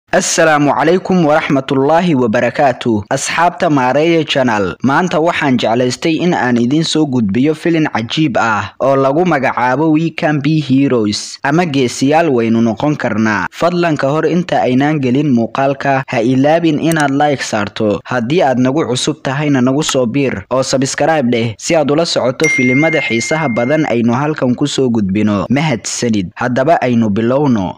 assalaamu calaykum waraxmatullaahi wabarakaatu asxaabta maareeya janal maanta waxaan jeclaystay in aan idiin soo gudbiyo filin cajiib ah oo lagu magacaabo we can be heroes ama geesiyaal waynu noqon karnaa fadlan ka hor inta aynaan gelin muuqaalka ha ilaabin inaad like saarto haddii aad nagu cusub tahayna nagu soo biir oo sabskrayb dheh si aad ula socoto filimada xiisaha badan aynu halkan kusoo gudbino mahadsanid haddaba aynu bilowno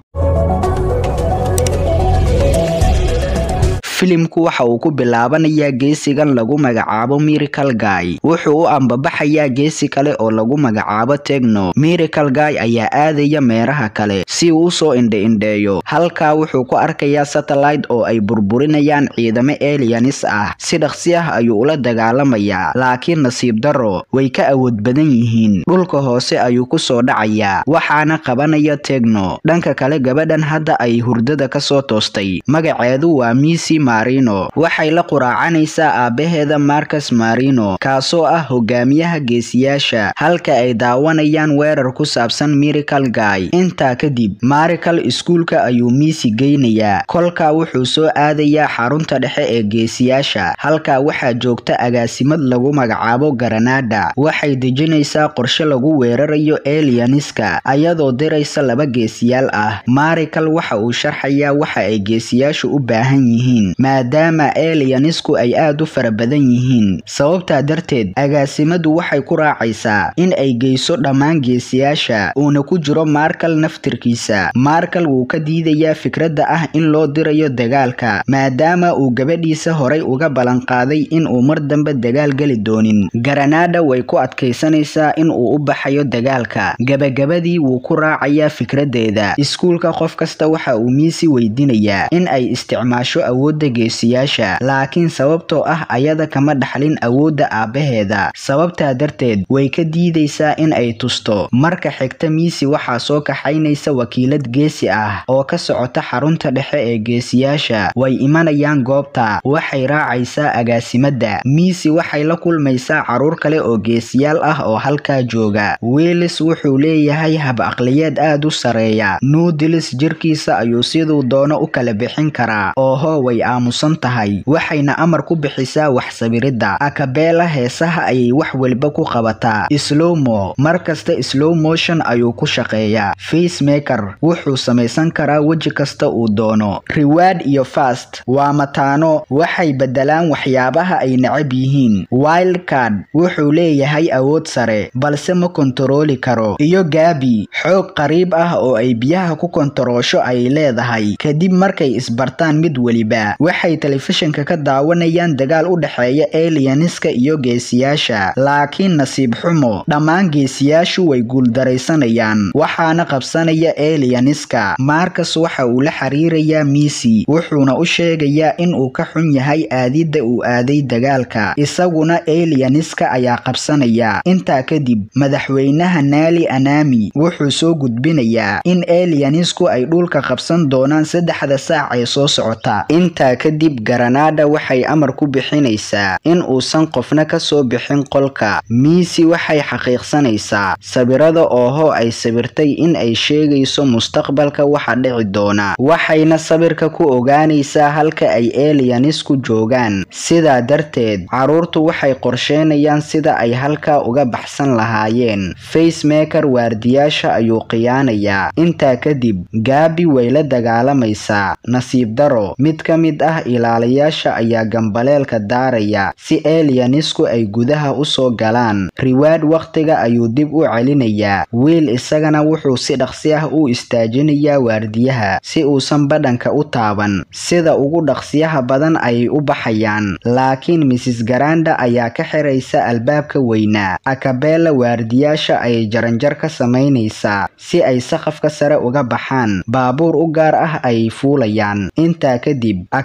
filimku waxa uu ku bilaabanayaa geesigan lagu magacaabo miracle guy wuxuu u ambabaxayaa geesi kale oo lagu magacaabo tegno miracle guy ayaa aadaya meeraha kale si uu usoo indhe-indheeyo halkaa wuxuu ku arkayaa satellite oo ay burburinayaan ciidamo elianis ah si dhaqsi ah ayuu ula dagaalamayaa laakiin nasiib daro way ka awood badan yihiin dhulka hoose ayuu kusoo dhacayaa waxaana qabanaya tegno dhanka kale gabadhan hadda ay hurdada kasoo toostay magaceedu waa misi marino waxay la quraacanaysaa aabbaheeda marcus marino kaasoo ah hogaamiyaha geesiyaasha halka ay daawanayaan weerar ku saabsan miracle guy intaa kadib miracle iskuulka ayuu miisi geynayaa kolkaa wuxuu soo aadayaa xarunta dhexe ee geesiyaasha halkaa waxaa joogta agaasimad lagu magacaabo garanada waxay dejinaysaa qorshe lagu weerarayo elianiska ayadoo diraysa laba geesiyaal ah miracle waxa uu sharxayaa waxa ay geesiyaashu u baahan yihiin maadaama elianisku ay aad u fara badan yihiin sababtaa darteed agaasimadu waxay ku raacaysaa in ay geyso dhammaan geesiyaasha uuna ku jiro markal naftirkiisa markal wuu ka diidayaa fikradda ah in loo dirayo dagaalka maadaama uu gabadhiisa horay uga ballanqaaday in uu mar dambe dagaal geli doonin garanada way ku adkaysanaysaa in uu u baxayo dagaalka gabagabadii wuu ku raacayaa fikraddeeda iskuulka qof kasta waxa uu miisi weydiinayaa in ay isticmaasho awoodda geesiyaasha laakiin sababtoo ah ayada kama dhaxlin awoodda aabbaheeda sababtaa darteed way ka diidaysaa in ay tusto marka xigta miisi waxaa soo kaxaynaysa wakiilad geesi ah oo ka socota xarunta dhexe ee geesiyaasha way imanayaan goobta waxay raacaysaa agaasimadda miisi waxay la kulmaysaa caruur kale oo geesiyaal ah oo halkaa jooga wiilis wuxuu leeyahay hab aqliyeed aad u sareeya nuudilis jirkiisa ayuu siduu doono u kala bixin karaa ooho way aamusan tahay waxayna amar ku bixisaa wax sabiridda akabeela heesaha ayay wax weliba ku qabataa slowmo mar kasta slow motion ayuu ku shaqeeyaa facemaker wuxuu samaysan karaa weji kasta uu doono reward iyo fast waa mataano waxay beddelaan waxyaabaha ay necab yihiin wildcard wuxuu leeyahay awood sare balse ma kontarooli karo iyo gaabi xoog qariib ah oo ay biyaha ku kontaroosho ay leedahay kadib markay isbartaan mid weliba waxay telefishinka ka daawanayaan dagaal u dhexeeya elianiska iyo geesiyaasha laakiin nasiib xumo dhammaan geesiyaashu way guuldaraysanayaan waxaana qabsanaya elianiska marcus waxa uu la xiriirayaa miisi wuxuuna u sheegayaa in uu ka xun yahay aadidda uu aaday dagaalka isaguna elianiska ayaa qabsanaya intaa kadib madaxweynaha naali anami wuxuu soo gudbinayaa in elianisku ay dhulka qabsan doonaan saddexda saac ee soo socota intaa kadib garanada waxay amar ku bixinaysaa in uusan qofna ka soo bixin qolka miisi waxay xaqiiqsanaysaa sabirada ooho ay sabirtay in ay sheegayso mustaqbalka waxa dhici doona waxayna sabirka ku ogaanaysaa halka ay elianisku joogaan sidaa darteed caruurtu waxay qorsheynayaan sida ay halkaa uga baxsan lahaayeen facemaker waardiyaasha ayuu khiyaanayaa intaa kadib gaabi way la dagaalamaysaa nasiib daro mid ka mid ah ilaalayaasha ayaa gambaleelka daaraya si elianisku ay gudaha u soo galaan riwaad wakhtiga ayuu dib u celinayaa wiil isagana wuxuu si dhaqsi ah u istaajinayaa waardiyaha si uusan badhanka u taaban sida ugu dhaqsiyaha badan ayay u baxayaan laakiin misis garanda ayaa ka xiraysa albaabka weynaa akabela waardiyaasha ayay jaranjar ka samaynaysaa si ay saqafka sare uga baxaan baabuur u gaar ah ayay fuulayaan intaa kadib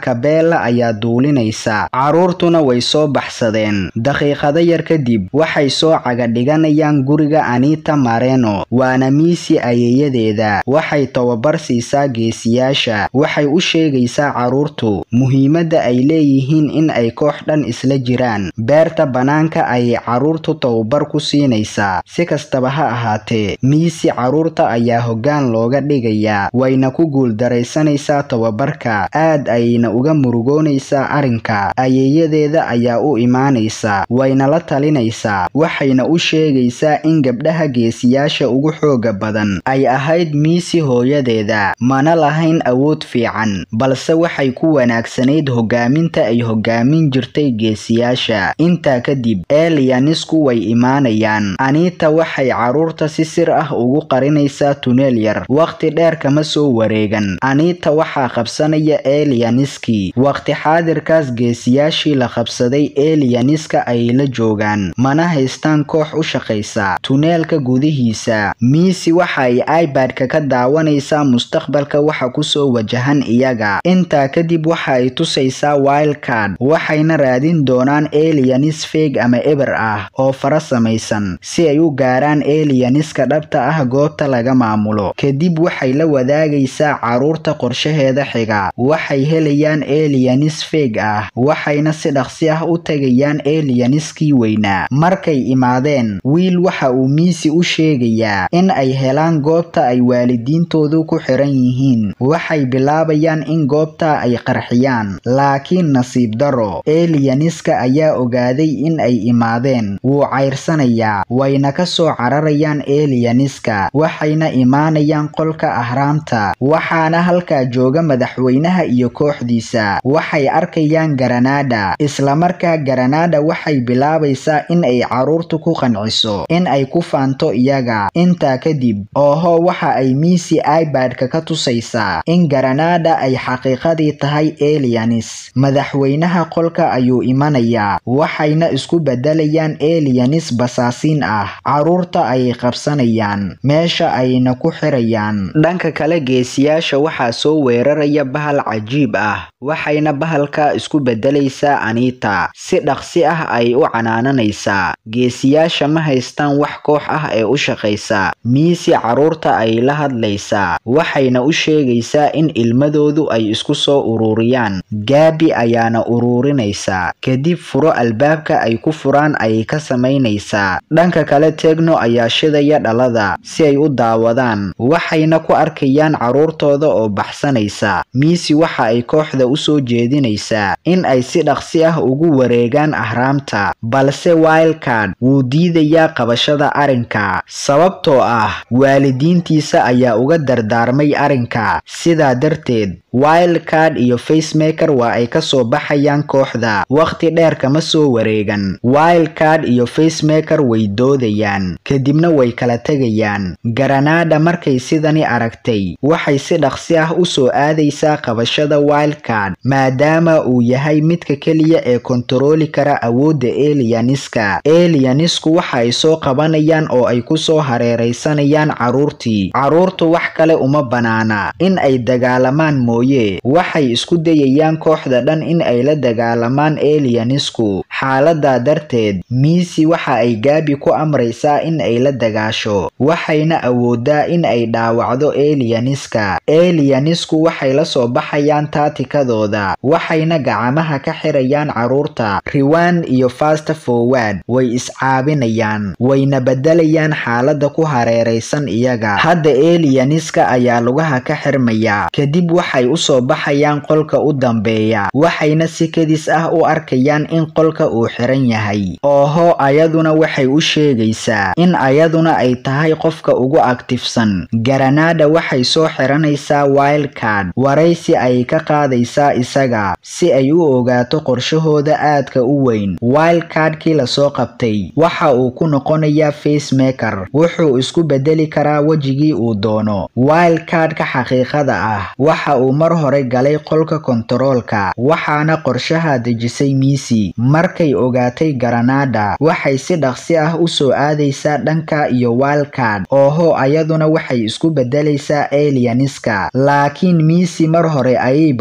marka beella ayaa duulinaysa carruurtuna way soo baxsadeen daqiiqado yar kadib waxay soo caga dhiganayaan guriga anita mareno waana miisi ayeeyadeeda waxay tababar siisaa geesiyaasha waxay u sheegaysaa carruurtu muhiimadda ay leeyihiin in ay koox dhan isla jiraan beerta bannaanka ayay carruurtu tababar ku siinaysaa si kastaba ha ahaatee miisi carruurta ayaa hoggaan looga dhigayaa wayna ku guuldaraysanaysaa tababarka aad ayayna uga murugoonaysaa arrinka ayeeyadeeda ayaa u imaanaysa wayna la talinaysaa waxayna u sheegaysaa in gabdhaha geesiyaasha ugu xooga badan ay ahayd miisi hooyadeeda mana lahayn awood fiican balse waxay ku wanaagsanayd hogaaminta ay hogaamin jirtay geesiyaasha intaa kadib eliyanisku way imaanayaan anita waxay carruurta si sir ah ugu qarinaysaa tuneel yar wakhti dheer kama soo wareegan anita waxaa qabsanaya eliyaniskii wakhti xaadirkaas geesiyaashii la qabsaday eliyaniska ayay la joogaan mana haystaan koox u shaqaysa tuneelka gudihiisa miisi waxa ay ibadka ka daawanaysaa mustaqbalka waxa kusoo wajahan iyaga intaa kadib waxa ay tusaysaa wildcard waxayna raadin doonaan eliyanis feeg ama eber ah oo fara samaysan si ay u gaaraan eliyaniska dhabta ah goobta laga maamulo kadib waxay la wadaagaysaa carruurta qorshaheeda xiga waxay helayaan eliyanis feeg ah waxayna si dhaqsi ah u tegayaan eliyaniskii weynaa markay imaadeen wiil waxa uu miisi u sheegayaa in ay helaan goobta ay waalidiintoodu ku xiran yihiin waxay bilaabayaan in goobta ay qarxiyaan laakiin nasiib daro eliyaniska ayaa ogaaday in ay imaadeen wuu cayrsanayaa wayna ka soo cararayaan eliyaniska waxayna imaanayaan qolka ahraamta waxaana halkaa jooga madaxweynaha iyo kooxdiisa waxay arkayaan garanada islamarkaa garanada waxay bilaabaysaa in ay carruurtu ku qanciso in ay ku faanto iyaga intaa kadib ooho waxa ay miisi ibadka ka tusaysaa in garanada ay xaqiiqadii tahay eliyanis madaxweynaha qolka ayuu imanayaa waxayna isku bedelayaan eliyanis basaasiin ah carruurta ayay qabsanayaan meesha ayna ku xirayaan dhanka kale geesiyaasha waxaa soo weeraraya bahal cajiib ah waxayna bahalka isku bedelaysaa anita si dhaqsi ah ay u canaananaysaa geesiyaasha ma haystaan wax koox ah ee u shaqaysa miisi carruurta ay la hadlaysaa waxayna u sheegaysaa in ilmadoodu ay isku soo ururiyaan gaabi ayaana ururinaysaa kadib furo albaabka ay ku furaan ayay ka samaynaysaa dhanka kale tegno ayaa shidaya dhalada si ay u daawadaan waxayna ku arkayaan carruurtooda oo baxsanaysa miisi waxa ay kooxda u soo jeedinaysaa in ay si dhaqsi ah ugu wareegaan ahraamta balse wildcard wuu diidayaa qabashada arrinka sababtoo ah waalidiintiisa ayaa uga dardaarmay arrinka sidaa darteed wildcard iyo facemaker waa ay ka soo baxayaan kooxda wakhti dheer kama soo wareegan wildcard iyo facemaker way doodayaan kadibna way kala tegayaan garanada markay sidani aragtay waxay si dhaqsi ah u soo aadaysaa qabashada wildcard maadaama uu yahay midka keliya ee kontarooli kara awoodda eliyaniska eliyanisku waxa ay soo qabanayaan oo ay ku soo hareeraysanayaan carruurtii carruurtu wax kale uma banaana in ay dagaalamaan mooye waxay isku dayayaan kooxda dhan in ay la dagaalamaan eliyanisku xaaladaa darteed miisi waxa ay gaabi ku amraysaa in ay la dagaasho waxayna awoodaa in ay dhaawacdo eliyaniska eliyanisku waxay la soo baxayaan taatikadooda waxayna gacamaha ka xirayaan carruurta riwan iyo fast forward way iscaabinayaan wayna bedelayaan xaalada ku hareeraysan iyaga hadda eliyaniska ayaa lugaha ka xirmaya kadib waxay u soo baxayaan qolka u dambeeya waxayna si kadis ah u arkayaan in qolka uu xiran yahay ooho ayaduna waxay u sheegaysaa in ayaduna ay tahay qofka ugu aktifsan garanada waxay soo xiranaysaa wildcard waraysi ay ka qaadaysaa isaga si ay u ogaato qorshahooda aadka u weyn wildcardkii lasoo qabtay waxa uu ku noqonayaa facemaker wuxuu isku bedeli karaa wejigii uu doono wildcardka xaqiiqada ah waxa uu mar hore galay qolka kontaroolka waxaana qorshaha dejisay miisi markay ogaatay garanada waxay si dhaqsi ah u soo aadaysaa dhanka iyo wildcard ooho ayaduna waxay isku bedelaysaa eliyaniska laakiin miisi mar hore ayayba ogeyd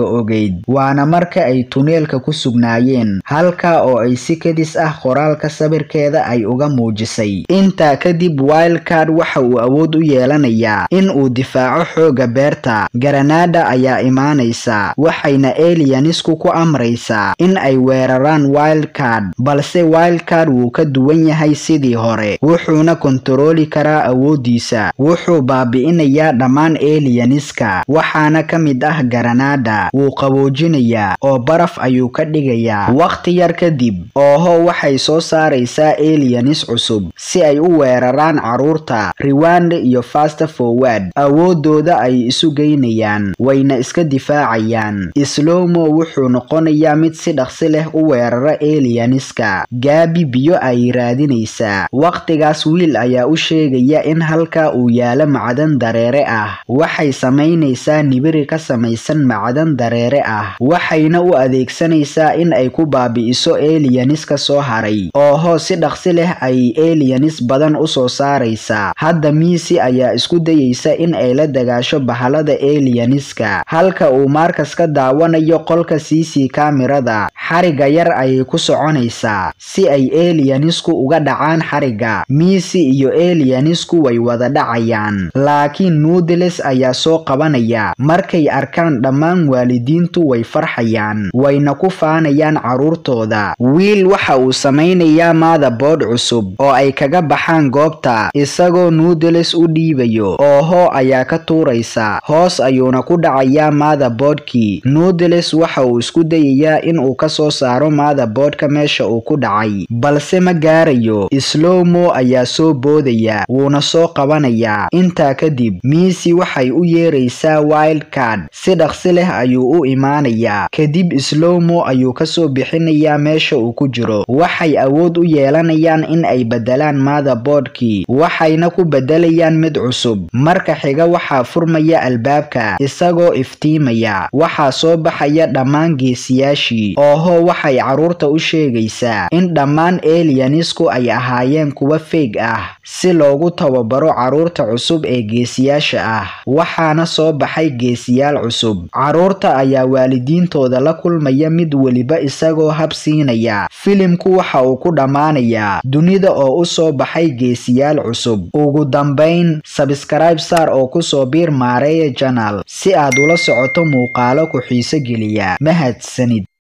ahayd waana marka ay tuneelka ku sugnaayeen halka oo ay si kadis ah qoraalka sawirkeeda ay uga muujisay intaa kadib wildcard waxa uu awood u yeelanayaa in uu difaaco xooga beerta garanada ayaa imaanaysa waxayna elianisku ku amraysaa in ay weeraraan wildcard balse wildcard wuu ka duwan yahay sidii hore wuxuuna kontarooli karaa awoodiisa wuxuu baabi'inayaa dhammaan elianiska waxaana ka mid ah garanada wuu qaboojinayaa oo baraf ayuu ka dhigayaa wakhti yar kadib ooho waxay soo saaraysaa elianis cusub si ay u weeraraan carruurta riwande iyo fasta forward awoodooda ay isu geynayaan wayna iska difaacayaan slowmo wuxuu noqonayaa mid si dhaqsi leh u weerara elianiska gaabi biyo ay raadinaysaa wakhtigaas wiil ayaa u sheegaya in halka uu yaalo macdan dareere ah waxay samaynaysaa nibiri ka samaysan macdan dareere ah waxayna u adeegsanaysaa in ay ku baabi'iso elianiska soo haray ooho si dhaqsi leh ay elianis badan u soo saaraysaa hadda miisi ayaa isku dayaysa in ay la dagaasho bahalada elianiska halka uu markas ka daawanayo qolka cc kamirada xariga yar ayay ku soconaysaa si ay elianisku uga dhacaan xariga miisi iyo elianisku way wada dhacayaan laakiin nuudeles ayaa soo qabanaya markay arkaan dhammaan waalidiintu way farxayaan wayna ku faanayaan carruurtooda wiil waxa uu samaynayaa maadaboodh cusub oo ay kaga baxaan goobta isagoo nuudeles u dhiibayo ooho ayaa ka tuuraysa hoos ayuuna ku dhacayaa maadaboodhkii nuudeles waxa uu isku dayayaa in uu ka soo saaro maadaboodhka meesha uu ku dhacay balse ma gaarayo slowmo ayaa soo boodaya wuuna soo qabanayaa intaa kadib miisi waxay u yeeraysaa wildcard si dhaqsi leh ayuu u imaanayaa kadib slowmo ayuu kasoo bixinayaa meesha uu ku jiro waxay awood u yeelanayaan in ay bedelaan maadaboodhkii waxayna ku bedelayaan mid cusub marka xiga waxaa furmaya albaabka isagoo iftiimaya waxaa soo baxaya dhammaan geesiyaashii ooho waxay carruurta u sheegaysaa in dhammaan elianisku ay ahaayeen kuwa feeg ah si loogu tababaro carruurta cusub ee geesiyaasha ah waxaana soo baxay geesiyaal cusub carruurta ayaa waalidiintooda la kulmaya mid weliba isagoo hab siinaya filimku waxa uu ku dhammaanayaa dunida oo u soo baxay geesiyaal cusub ugu dambayn sabskrayb saar oo kusoo biir maareeya janal si aad ula socoto muuqaalo ku xiiso geliya mahadsanid